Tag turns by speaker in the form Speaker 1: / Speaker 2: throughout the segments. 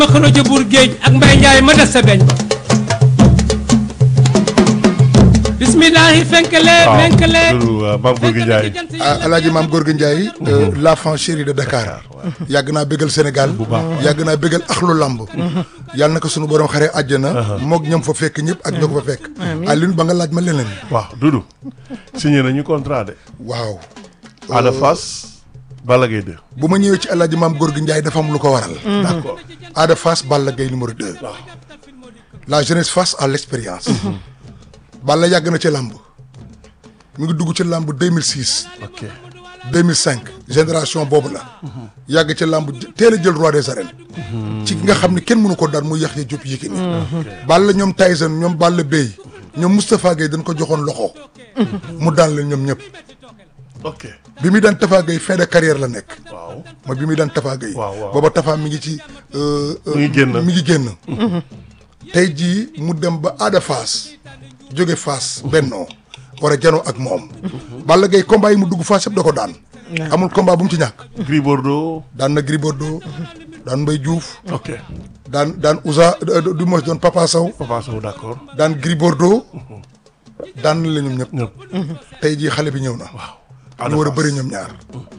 Speaker 1: xëro ca buur géej ak mbay njaay ma des sa beñ ba bismillahi fenkale fenkale
Speaker 2: maam Gorgui Ndiaye
Speaker 3: ah alaaji maam Gorgui Ndiaye l'enfant chéri de Dakar yàgg naa bégal Sénégal yàgg naa bégal axlu lamb yàlla na ko sunu borom xare àjjana moog ñoom fa fekk ñëpp ak ñoo ko fa fekk Alioune ba nga laaj ma leneen
Speaker 2: waaw Doudou signé nañu contrat de
Speaker 3: waaw
Speaker 2: Ada Fass Balla Gaye 2
Speaker 3: bu ma ñëwee ci alaaji maam Gorgui Ndiaye dafa am lu ko waral
Speaker 2: d'accord
Speaker 3: Ada Fass Balla Gaye numéro 2 la jeunesse face à l'expérience Balla yàgg na ci làmb mi ngi dugg ci làmb 2006
Speaker 2: ok
Speaker 3: 2005 génération boobu la yàgg ci làmb teel a jël roi des arènes ci ki nga xam ne kenn mënu ko daan muy Yaxya Diop Yékini Balla ñoom Tyson ñoom Balla Bey ñoom Moustapha Gueye dañ ko joxoon loxo mu daan leen ñoom ñëpp
Speaker 2: ok
Speaker 3: bi muy daan Tafa Gueye fin de carrière la nekk
Speaker 2: waaw
Speaker 3: mooy bi muy daan Tafa Gueye
Speaker 2: Waaw, waaw.
Speaker 3: booba Tafa mi ngi ci euh, euh,
Speaker 2: Mi ngi génn.
Speaker 3: mi ngi génn tey jii mu dem ba Ada Fass jóge Fass bennoo war a janoo ak moom Balla Gaye combat yi mu dugg Fass yëpp da ko daan amul combat bu mu ci ñàkk
Speaker 2: Gris Bordeaux
Speaker 3: daan na Gris Bordeaux daan Mbaye Diouf
Speaker 2: ok
Speaker 3: daan daan Ousa du moins doon Papa Sow
Speaker 2: Papa Sow d'accord
Speaker 3: daan Gris Bordeaux daan na la ñoom ñëpp
Speaker 2: ñëpp
Speaker 3: tey jii xale bi ñëw na
Speaker 2: Ada
Speaker 3: ñu war a
Speaker 2: Fass.
Speaker 3: bëri ñoom ñaar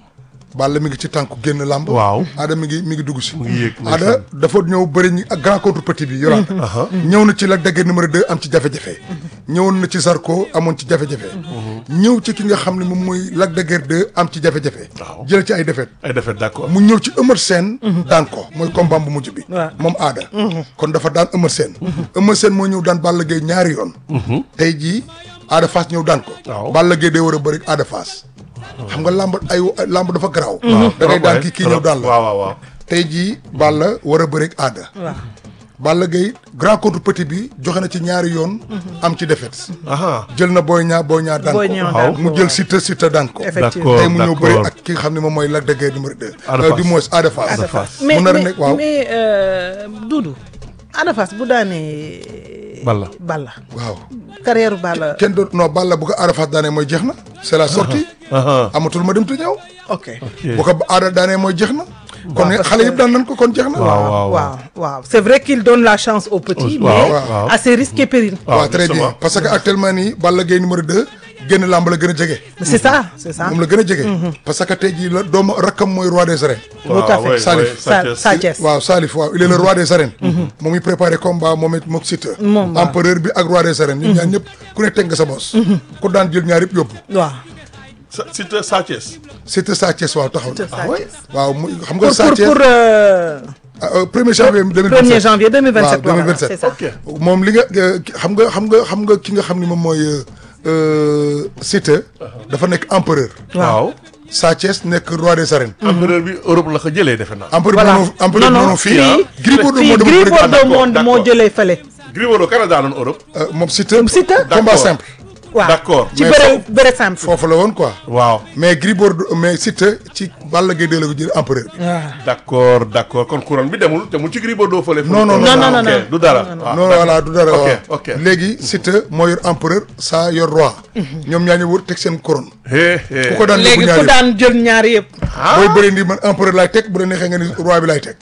Speaker 3: Balla mi ngi ci tànku génn làmb
Speaker 2: waaw
Speaker 3: Ada mi ngi mi ngi dugg si
Speaker 2: mu ngi yéeg
Speaker 3: Ada dafa ñëw bëri ñi ak grand contre petit bi yoraat ñëw na ci Lac de Guiers numéro 2 am ci jafe-jafe ñëwoon na ci Zarko amoon ci jafe-jafe ñëw ci ki nga xam ne moom mooy Lac de Guiers 2 am ci jafe-jafe
Speaker 2: Waaw.
Speaker 3: jël ci ay défaite
Speaker 2: ay défaite d'accord
Speaker 3: mu ñëw ci Eumeu Sène daan ko mooy combat bu mujj bi
Speaker 4: waaw.
Speaker 3: moom Ada kon dafa daan Eumeu Sène Eumeu Sène moo ñëw daan Balla Gaye ñaari yoon tey jii Ada Fass ñëw daan ko
Speaker 2: Waaw.
Speaker 3: Balla Gaye day war a bëri Ada Fass xam nga lamb ay lamb dafa garaaw da ngay
Speaker 2: trop,
Speaker 3: daan
Speaker 2: ouais,
Speaker 3: kii kii
Speaker 2: trop.
Speaker 3: ñëw daan la
Speaker 2: waaw waaw waaw
Speaker 3: tey jii Balla war a bëri Ada
Speaker 4: waaw
Speaker 3: Balla Gaye grand contre petit bi joxe na ci ñaari yoon am ci défaite
Speaker 2: aha
Speaker 3: jël na Boy Niang Boy Niang daan
Speaker 4: Boy
Speaker 3: ko
Speaker 4: Niang
Speaker 2: daan
Speaker 4: ko,
Speaker 3: mu jël
Speaker 4: waaw.
Speaker 3: Siteu Siteu daan ko
Speaker 4: Effectivement.
Speaker 2: d'accord
Speaker 3: tey mu ñëw bëri
Speaker 2: d'accord
Speaker 3: ak ki nga xam ne moom mooy Lac de Guiers numéro 2
Speaker 2: Ada
Speaker 3: euh,
Speaker 2: Fass.
Speaker 3: du moins Ada Fass
Speaker 2: Ada Fass.
Speaker 4: mais
Speaker 3: mu nar a
Speaker 4: mais
Speaker 3: nekk waaw
Speaker 4: mais euh, Doudou Ada Fass bu daanee.
Speaker 2: Balla.
Speaker 4: Balla
Speaker 3: waaw
Speaker 4: carrière Balla.
Speaker 3: kenn doot non Balla bu ko Ada Fass daanee mooy jeex na c'est la sortie
Speaker 2: aha
Speaker 3: amatul ma dem te ñëw
Speaker 4: ok
Speaker 3: bu ko Ada daanee mooy jeex na kon
Speaker 4: parce
Speaker 3: xale
Speaker 4: que-
Speaker 3: yëpp daan nañ ko kon jeex na
Speaker 2: waaw waaw
Speaker 4: waaw waaw c'est vrai qu'il donne la chance aux petits.
Speaker 2: Waaw,
Speaker 4: mais
Speaker 2: waaw.
Speaker 4: à ses risques et périls.
Speaker 2: waaw,
Speaker 3: waaw très
Speaker 2: justement.
Speaker 3: bien parce que actuellement nii Balla Gaye numéro 2 génn làmb la gën a jege
Speaker 4: c'est ça c'est ça.
Speaker 3: moom la gën a jege parce que tey jii la doomu rakkam mooy roi des arènes
Speaker 4: Tout à fait.
Speaker 2: ouais,
Speaker 3: Salif.
Speaker 2: ouais,
Speaker 4: Sa
Speaker 2: Sathiès.
Speaker 4: Sa Thiès.
Speaker 3: waaw Salif waaw il est le roi des arènes moom mi préparé combat moom it mook Siteu
Speaker 4: Moom, waaw.
Speaker 3: empereur bi ak roi des arènes ñun ñaar ñëpp ku ne teg nga sa bos ku daan jël ñaar yëpp yóbbu
Speaker 4: waaw.
Speaker 2: Sa- Siteu Sathiès
Speaker 3: Siteu Sa Thiès waaw taxaw na
Speaker 4: Sa Thiès.
Speaker 3: waaw mu xam nga
Speaker 4: pour
Speaker 3: Sa
Speaker 4: pour
Speaker 3: Thiès
Speaker 4: pour euh,
Speaker 3: premier janvier 2027
Speaker 4: 1er janvier 2027.
Speaker 3: waaw
Speaker 4: voilà
Speaker 3: 2027.
Speaker 4: c'est ça.
Speaker 2: ok
Speaker 3: moom li nga euh, xam nga xam nga xam nga ki nga xam ni moom mooy euh, euh, Siteu dafa nekk empereur
Speaker 2: waaw
Speaker 3: Sa Thiès nekk roi des arènes
Speaker 2: empereur bi Europe la ko jëlee defe naa
Speaker 3: empereur
Speaker 4: voilà
Speaker 3: moom empereur
Speaker 4: non non
Speaker 3: moom fii
Speaker 2: ah.
Speaker 3: Gris Bordeaux
Speaker 4: fii
Speaker 3: moo demoon
Speaker 4: Gris
Speaker 3: bëri
Speaker 4: Bordeaux
Speaker 2: d'accord,
Speaker 4: moo moo
Speaker 2: d'accord.
Speaker 4: jëlee fële.
Speaker 2: Gris Bordeaux Canada doon Europe
Speaker 3: Euh, moom Siteu
Speaker 4: Siteu.
Speaker 3: combat
Speaker 2: D'accord.
Speaker 3: simple
Speaker 4: waaw
Speaker 2: D'accord,
Speaker 4: ci
Speaker 3: mais
Speaker 4: bëre
Speaker 3: foofu-
Speaker 4: bëre simple.
Speaker 3: foofu la woon quoi
Speaker 2: waaw
Speaker 3: mais Gris Bordeaux mais Siteu ci Balla Gaye 2 la ko jël empereur bi
Speaker 4: waaw.
Speaker 2: d'accord d'accord kon couronne bi demul demul ci Gris Bordeaux fële
Speaker 3: Non, non,
Speaker 4: non, non,
Speaker 2: ok,
Speaker 4: non.
Speaker 2: du dara waaw,
Speaker 3: non voilà du dara
Speaker 2: ok
Speaker 3: waaw
Speaker 2: ok
Speaker 3: léegi Siteu moo yor empereur saa yor roi ñoom ñaa ñu wër teg seen couronne
Speaker 2: hé hé
Speaker 3: ku ko daan yóbbu
Speaker 4: léegi
Speaker 3: ñaari
Speaker 4: ku daan jël ñaari yëpp.
Speaker 3: booy bëri ndi man empereur laay teg bu la neexee nga ni roi bi laay teg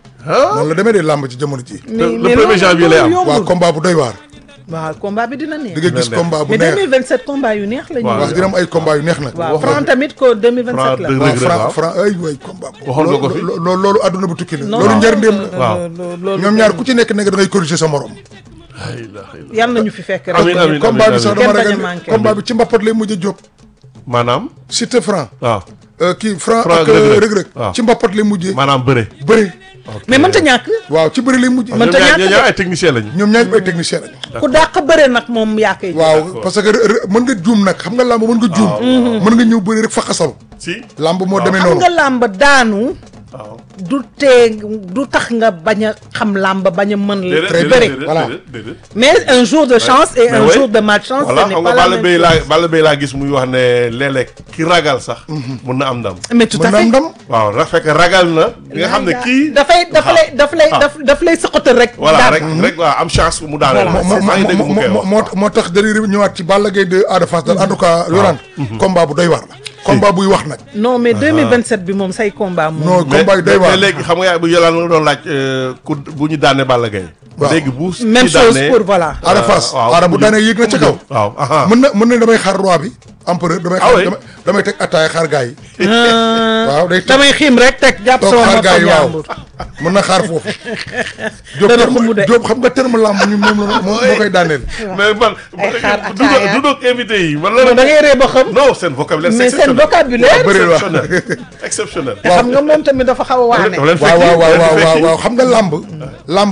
Speaker 2: ah
Speaker 3: noonu la demee de làmb ci jamono ji
Speaker 2: le le premier janvier lay am
Speaker 3: waaw combat bu doy waar
Speaker 4: waaw combat bi dina
Speaker 3: di
Speaker 4: neex.
Speaker 3: nga gis
Speaker 2: neex.
Speaker 3: combat bu
Speaker 4: mais
Speaker 3: neex
Speaker 4: 2027 combat yu neex la ñu.
Speaker 2: Waaw.
Speaker 3: waaw dina am ay combat yu neex nag
Speaker 4: waaw
Speaker 2: wax nga
Speaker 4: Franc
Speaker 2: ko.
Speaker 4: tamit ko 2027 la.
Speaker 2: Franc
Speaker 3: waaw
Speaker 2: Reug Reug,
Speaker 3: franc
Speaker 2: waaw.
Speaker 3: franc ay way combat
Speaker 2: Waxoon nga ko fi.
Speaker 3: lo- lo- loolu adduna bu tukki la
Speaker 4: Non,
Speaker 3: loolu
Speaker 4: non,
Speaker 3: njëriñam la
Speaker 2: waaw.
Speaker 4: loolu
Speaker 3: ñoom ñaar ku ci nekk nekk da ngay corriger sa morom
Speaker 2: la ilaha illallah.
Speaker 4: yàlla nañu fi fekk rek.
Speaker 2: Amiin, amiin.
Speaker 3: combat bi sax
Speaker 4: Kenn
Speaker 3: dama
Speaker 4: bañ a
Speaker 3: ragal
Speaker 4: manqué.
Speaker 3: combat bi ci mbappat lay mujj a jóg
Speaker 2: maanaam
Speaker 3: Siteu franc
Speaker 2: waaw
Speaker 3: euh, kii franc
Speaker 2: Franc
Speaker 3: ak
Speaker 2: Reug Reug.
Speaker 3: Reug Reug
Speaker 2: waaw.
Speaker 3: ci mbappat lay mujjee
Speaker 2: maanaam bëre
Speaker 3: bëri
Speaker 4: mais mënta ñàkk.
Speaker 3: waaw ci bëri lay mujjee
Speaker 4: Man-
Speaker 2: ñoom
Speaker 4: mënta
Speaker 2: ñaar
Speaker 4: ñàkk
Speaker 2: ñoom ñaar
Speaker 4: de.
Speaker 2: ay technicien lañu
Speaker 3: ñoom ñaar ay technicien lañu
Speaker 4: ku dàq bëre nag moom yaa koy.
Speaker 3: waaw parce que re- re- mën nga juum nag xam nga làmb mën nga juum mën nga ñëw bëri rek fa xasal
Speaker 2: si
Speaker 3: làmb moo demee
Speaker 4: xam
Speaker 3: noonu
Speaker 4: nga làmb daanu.
Speaker 2: waaw
Speaker 4: du tee du tax nga bañ a xam làmb bañ a mën la.
Speaker 3: Très
Speaker 4: bëre
Speaker 3: bien. voilà.
Speaker 4: mais un jour de chance et
Speaker 2: Mais
Speaker 4: un
Speaker 2: ouais.
Speaker 4: jour de malchance.
Speaker 2: voilà
Speaker 4: ce n'est
Speaker 2: xam
Speaker 4: pas
Speaker 2: nga
Speaker 4: la
Speaker 2: Balla
Speaker 4: même
Speaker 2: Beye
Speaker 4: chose.
Speaker 2: laa Balla Beye laa gis muy wax ne léeg-léeg ki ragal sax mun na am ndam
Speaker 4: mais tout
Speaker 3: mën
Speaker 4: à
Speaker 3: na am
Speaker 4: fait.
Speaker 3: ndam
Speaker 2: waaw ra fekk ragal na li nga xam ne kii
Speaker 4: dafay dafa lay daf lay
Speaker 2: Ah.
Speaker 4: daf daf lay sëqatal rek.
Speaker 2: voilà
Speaker 4: daan.
Speaker 2: rek rek waaw am chance mu daaneel
Speaker 4: Voilà,
Speaker 3: moo
Speaker 2: maa ngi dégg mu koy
Speaker 3: moo
Speaker 2: wax
Speaker 3: moo moo tax dañuy ñëwaat ci Balla Gaye de Ada Fass daal en tout cas yoraan combat bu doy waar la combat buy wax nag
Speaker 4: non mais 2027 bi moom say combat moom.
Speaker 3: non combat yi day
Speaker 2: mais
Speaker 3: waar
Speaker 2: léegi xam nga yaa bu yolaan nga doon laaj euh, ku bu ñu daanee Balla Gaye
Speaker 3: Waaw.
Speaker 2: léegi bu
Speaker 4: même
Speaker 2: ci
Speaker 4: chose
Speaker 2: daanee-
Speaker 4: pour voilà.
Speaker 3: Ada Fass
Speaker 2: waaw
Speaker 3: Ada bu
Speaker 2: mu
Speaker 3: daanee
Speaker 2: jëm-
Speaker 3: yéeg na ca
Speaker 2: mu
Speaker 3: kaw
Speaker 2: jëm. waaw aha
Speaker 3: mën na mën na damay xaar roi bi empereur damay
Speaker 2: Ah
Speaker 3: xaar
Speaker 2: oui.
Speaker 3: damay damay teg attaaya xaar gars yi waaw day teg
Speaker 4: damay xiim rek teg jàpp
Speaker 3: toog
Speaker 4: sama
Speaker 3: xaar
Speaker 4: bopp
Speaker 3: gars yi waaw
Speaker 4: njàmbur.
Speaker 3: mën na xaar foofu Diop
Speaker 4: Dana
Speaker 3: terme-
Speaker 4: xumb de.
Speaker 3: Diop xam nga terme lamb ñu moom la moo moo koy daaneel
Speaker 2: mais man
Speaker 4: Ay xaar
Speaker 2: du doog
Speaker 4: ataaya.
Speaker 2: du doog invité yi man
Speaker 4: non da
Speaker 2: la
Speaker 4: ngay ree ba xam.
Speaker 2: non seen vocabulaire
Speaker 4: mais
Speaker 2: c'est
Speaker 4: seen vocabulaire.
Speaker 3: bëri waaw
Speaker 2: exceptionnel exceptionnel
Speaker 4: te xam nga moom tamit dafa xaw a waane.
Speaker 2: Daf leen
Speaker 3: waaw
Speaker 2: fekki,
Speaker 3: waaw waaw
Speaker 2: daf leen
Speaker 3: waaw
Speaker 2: fekki.
Speaker 3: waaw xam nga lamb lamb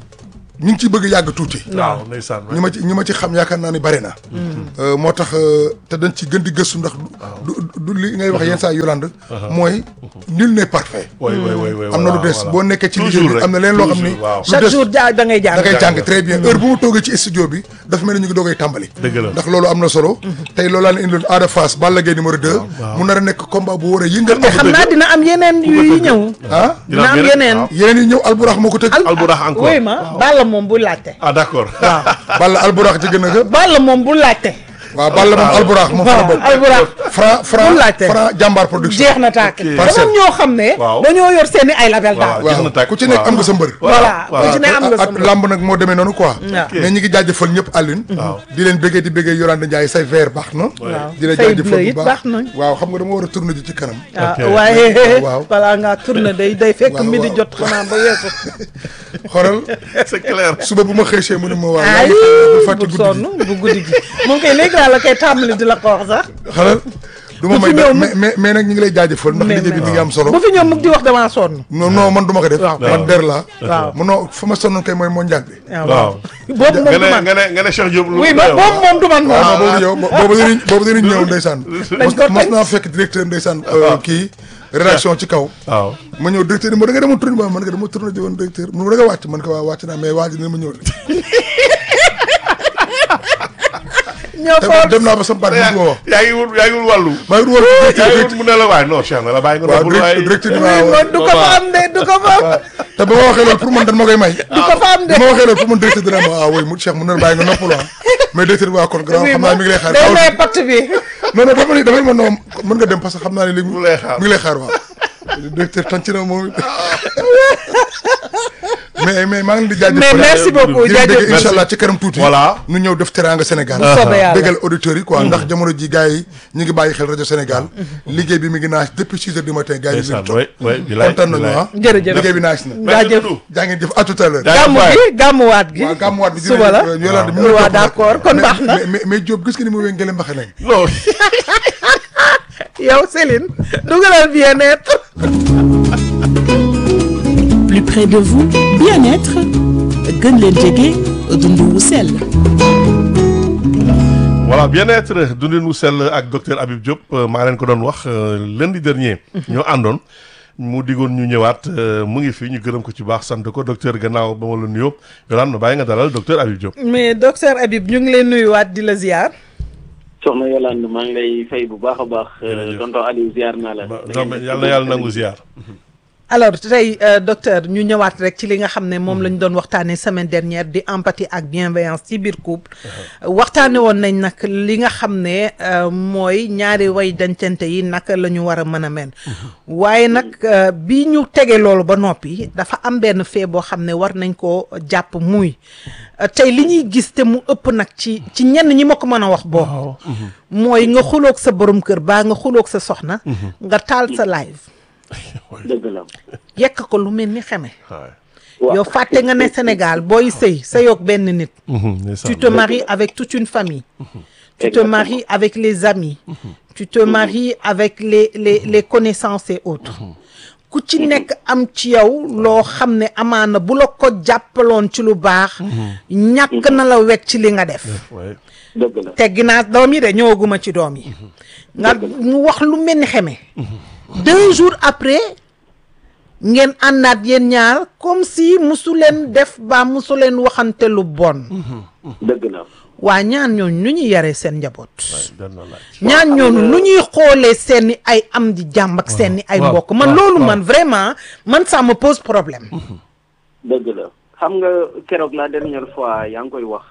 Speaker 3: ñu ngi ciy bëgg yàgg tuuti
Speaker 2: waaw ndeysaan
Speaker 3: ñi ma ci ñi ma ci xam yaakaar naa ni bari na Euh, moo tax euh, te dañ ci gën di gëstu ndax du du du li ngay wax yenn saa Yolande mooy nul n'est parfait
Speaker 2: way way way way
Speaker 3: am na lu des boo nekkee ci liggéey bi am na leen loo xam ni
Speaker 2: waaw
Speaker 3: lu
Speaker 4: chaque
Speaker 3: des
Speaker 4: jour ja da ngay jàng.
Speaker 3: da ngay jàng
Speaker 2: jàng.
Speaker 3: très bien heure bu mu toogee ci studio bi dafa mel ni ñu ngi doogay tàmbali
Speaker 2: Dëgg la.
Speaker 3: ndax loolu am na solo tey loolu laa leen indiloon Ada Fass Balla Gaye numéro 2 mu nar a nekk combat bu war a yëngal
Speaker 4: te xam naa dina am yeneen yuy ñëw.
Speaker 3: ah
Speaker 4: dina am yeneen.
Speaker 2: waaw.
Speaker 3: yeneen yi ñëw Alburax moo ko tëgg
Speaker 2: Alburax encore
Speaker 4: oui ma Balla moom bu laajte.
Speaker 2: ah d'accord
Speaker 4: waaw
Speaker 3: Balla Alburax ci gën a ga
Speaker 4: Balla moom bu laajte.
Speaker 3: waaw Balla moom Alburax moom fa la
Speaker 4: waaw
Speaker 3: bokk
Speaker 4: Alburax
Speaker 3: Franc Franc
Speaker 4: Bul laajte.
Speaker 3: Franc jàmbaar production
Speaker 4: jeex na tàkk.
Speaker 2: Ok.
Speaker 4: dafa am ñoo xam ne.
Speaker 2: Waaw.
Speaker 4: dañoo yor seeni ay label
Speaker 2: waaw
Speaker 4: daal.
Speaker 2: jeex na
Speaker 3: waaw
Speaker 2: tàkk
Speaker 3: ku ci nekk
Speaker 2: waaw.
Speaker 3: am nga sa mbër
Speaker 4: voilà
Speaker 2: waaw.
Speaker 4: ku ci ne am nga sa
Speaker 3: ak lamb nag moo demee noonu quoi
Speaker 4: Waaw.
Speaker 3: mais ñi ngi jaajëfal ñëpp Alioune
Speaker 2: Waaw.
Speaker 3: di leen bëggee di bëggee Yolande Ndiaye say verre baax na
Speaker 4: Waaw.
Speaker 3: di la
Speaker 4: Say
Speaker 3: jaajëfal
Speaker 4: bleu
Speaker 3: bu
Speaker 4: it
Speaker 3: baax
Speaker 4: baax na.
Speaker 3: waaw xam nga dama war a tourner ji ci kanam
Speaker 4: ah
Speaker 2: Ok.
Speaker 4: waaye
Speaker 3: Waaw.
Speaker 4: balaa ngaa tourné day day fekk
Speaker 3: Waaw,
Speaker 4: midi
Speaker 3: waaw.
Speaker 4: jot xanaa ba weesu.
Speaker 3: xoolal
Speaker 2: c'est clair
Speaker 3: suba bu ma xëysee mu ne ma waaw
Speaker 4: ay
Speaker 3: bu fàtte
Speaker 4: bu
Speaker 3: guddi
Speaker 4: sonn
Speaker 3: gi
Speaker 4: bu guddi gi moom kay léegi laa la koy tàmbali di la ko wax sax.
Speaker 3: xalal du ma
Speaker 4: Bu
Speaker 3: may
Speaker 4: fi
Speaker 3: dara
Speaker 4: ñëw mu-
Speaker 3: mais mais mais nag ñu ngi lay jaajëfal ndax liggéey bi mi ngi am solo
Speaker 4: bu fi ñoom mug di wax damaa sonn.
Speaker 3: non non man du ma ko def
Speaker 4: Waaw.
Speaker 3: man der laa
Speaker 4: waaw
Speaker 3: mu non fa ma sonnoon kay mooy mondial bi
Speaker 2: waaw
Speaker 4: boobu moom
Speaker 2: nga
Speaker 4: du
Speaker 2: ne
Speaker 4: man
Speaker 2: nga ne nga ne Cheikh Diop lu
Speaker 4: oui ma boobu moom du man moom.
Speaker 3: waaw boobu yow boobu dañuy boobu dañuy ñëw ndeysaan mos
Speaker 4: ko
Speaker 3: mos
Speaker 4: teg.
Speaker 3: naa fekk directeur ndeysaan kii rédaction ci kaw
Speaker 2: waaw
Speaker 3: ma ñëw directeur ni ma da nga demoon tourné ba man nga dama tourné ji woon directeur mu ne ma da nga wàcc man ko waa wàcc naa mais waa ji ne ma ñëw de
Speaker 4: ñoo
Speaker 3: te
Speaker 4: fort
Speaker 3: dem naa ba sama baat bi ko wax
Speaker 2: yaa ngi wut yaa ngi wut wàllu
Speaker 3: maa ngi woon
Speaker 2: yaa ngi wut mu ne la waay non Cheikh na la bàyyi nga
Speaker 3: waaw
Speaker 2: nopplu waay
Speaker 3: directeur ni
Speaker 4: oui
Speaker 3: ma
Speaker 4: man du ko fa am de du ko fa am.
Speaker 3: te ba ma waxee loolu pour man dañ ma koy may
Speaker 4: du ko fa am de.
Speaker 3: bi ma waxee loolu pour man directeur dina ma ah oui mu Cheikh mu ne la bàyyi nga noppalu ah mais directeur bi waa kon grand
Speaker 4: oui
Speaker 3: xam naa mi ngi lay xaar
Speaker 4: day
Speaker 3: aw
Speaker 4: may patt bi.
Speaker 3: non non dafa ni dafa ni ma non mën nga dem parce que xam naa ne léegi
Speaker 2: mu lay xaar.
Speaker 3: mi ngi lay xaar waaw directeur tànc na moom mais mais maa ngi leen di jaajëfal
Speaker 4: mais merci beaucoup
Speaker 3: di leen dégg
Speaker 4: jaajëf.
Speaker 3: incha allah ci kanam tuuti
Speaker 2: Voilà.
Speaker 3: nu ñëw def teranga Sénégal
Speaker 4: Bu soobee yàlla.
Speaker 3: déggal auditeurs yi quoi ndax jamono ji gars yi ñu ngi bàyyi xel rajo Sénégal liggéey bi mi ngi naaj depuis six heures du matin gars yi ñu ngi
Speaker 2: ndeysaan
Speaker 3: toog
Speaker 2: way way bilaay
Speaker 3: kontaan nañu
Speaker 2: bilaay.
Speaker 3: ah
Speaker 4: jërëjëf.
Speaker 3: liggéey bi naaj na
Speaker 2: Merci
Speaker 4: jaajëf.
Speaker 2: beaucoup.
Speaker 3: jaa ngeen jëf à tout à l'heure
Speaker 2: Jaajëf
Speaker 4: gàmmu
Speaker 2: waay.
Speaker 4: gi gàmmuwaat gi.
Speaker 3: waaw gàmmuwaat bi
Speaker 4: suba la
Speaker 3: Yolande mi
Speaker 4: waaw d'accord kon baax na.
Speaker 3: mais mais mais Diop gis nga ni mu wéy ngele mbaxe nañ
Speaker 2: non
Speaker 4: yow Céline dugalal bien-être.
Speaker 5: plus près de vous bien-être gën leen jege dund wu sell
Speaker 2: voilà bien-être dundin wu sell ak docteur Habib Diop euh, maa leen ko doon wax euh, lundi dernier. ñoo àndoon mu digoon ñu ñëwaat euh, mu ngi fi ñu gërëm ko ci baax sant ko docteur gannaaw ba ma la nuyoo yolaan ma bàyyi nga dalal docteur Habib Diop.
Speaker 4: mais docteur Habib ñu ngi leen nuyuwaat di la ziar.
Speaker 6: soxna Yolande maa ngi lay fay bu baax a baax.
Speaker 2: Jërëjëf.
Speaker 6: tonton Aliou ziar naa la.
Speaker 2: ba non mais yàlla na yàlla nangu ziar.
Speaker 4: alors tey euh, docteur ñu ñëwaat rek ci li nga xam ne moom la ñu doon waxtaanee semaine dernière di empathie ak bienveillance ci biir couple waxtaane woon nañ nag li nga xam ne euh, mooy ñaari way dencante yi naka la ñu war a mën a mel waaye nag euh, bi ñu tege loolu ba noppi dafa am benn fee boo xam ne war nañ koo jàpp muy euh, tey li ñuy gis te mu ëpp nag ci ci ñenn ñi ma ko mën a wax boo mooy nga xuloog sa borom kër baa nga xuloog sa soxna nga taal sa live
Speaker 6: dëgg la.
Speaker 4: yekk ko lu mel ni xeme
Speaker 2: waay.
Speaker 6: waaw
Speaker 4: yow fàtte nga ne Sénégal booy sëy sëyoog benn nit
Speaker 2: ndeysaan.
Speaker 4: tu te maries avec toute une famille tu te
Speaker 6: Exactement.
Speaker 4: maries avec les amis tu te maries avec les les les connaissances et autres ku ci nekk am ci yow loo xam ne amaana bu la ko jàppaloon ci lu baax ñàkk na la wekk ci li nga def
Speaker 2: waay.
Speaker 6: dëgg la.
Speaker 4: teggi naa doom yi de ñëwaguma ci doom yi nga mu wax lu mel ni xeme deux jours après ngeen àndaat yéen ñaar comme si musu leen def ba musu leen waxante lu bon
Speaker 6: dëgg la.
Speaker 4: waa ñaan ñooñu nu ñuy yaree seen njaboot
Speaker 2: doon na laaj.
Speaker 4: ñaan ñooñu nu ñuy xoolee seeni ay am di jàmm ak seeni ay
Speaker 2: waaw,
Speaker 4: mbokk man
Speaker 2: waaw,
Speaker 4: loolu
Speaker 2: waaw.
Speaker 4: man vraiment man ça me pose problème
Speaker 6: dëgg la xam nga keroog la dernière fois yaa ngi koy wax.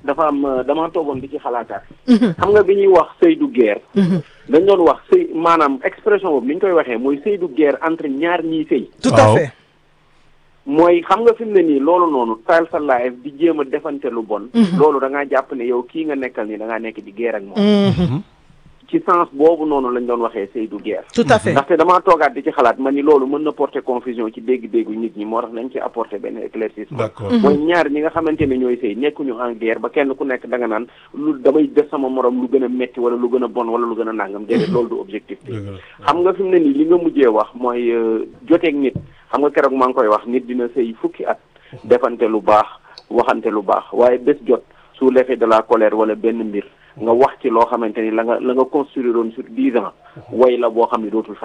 Speaker 6: dafa am euh, dama toogoon di ci xalaataat. xam nga bi ñuy wax sëy du guerre. dañ doon wax sëy maanaam expression boobu ni ñu koy waxee mooy sëy du guerre entre ñaar ñiy sëy.
Speaker 4: tout à
Speaker 2: waaw.
Speaker 4: fait
Speaker 6: mooy xam nga fi mu ne nii loolu noonu taal sa live di jéem a defante lu bon. loolu da ngaa jàpp ne yow kii nga nekkal nii da ngaa nekk di guerre ak moom. ci sens boobu noonu lañ doon waxee sëy du guerre.
Speaker 4: tout à fait
Speaker 6: ndaxte damaa toogaat di ci xalaat ma ni loolu mën na porter confusion ci dégg-déggu nit ñi moo tax nañ ci apporter benn éclaircissement.
Speaker 2: d'accord
Speaker 6: mooy ñaar ñi nga xamante ne ñooy sëy nekkuñu en guerre ba kenn ku nekk da nga naan lu damay def sama morom lu gën a metti wala lu gën a bon wala lu gën a nàngam déedéet loolu du objectif bi
Speaker 2: Dëgg la.
Speaker 6: xam nga fi mu ne nii li nga mujjee wax mooy euh, joteeg nit xam nga keroog maa ngi koy wax nit dina sëy fukki at defante lu baax waxante lu baax waaye bés jot sous l'effet de la colère wala benn mbir nga wax ci loo xamante ni la nga la nga construire woon sur dix ans way la boo xam ne dootul fay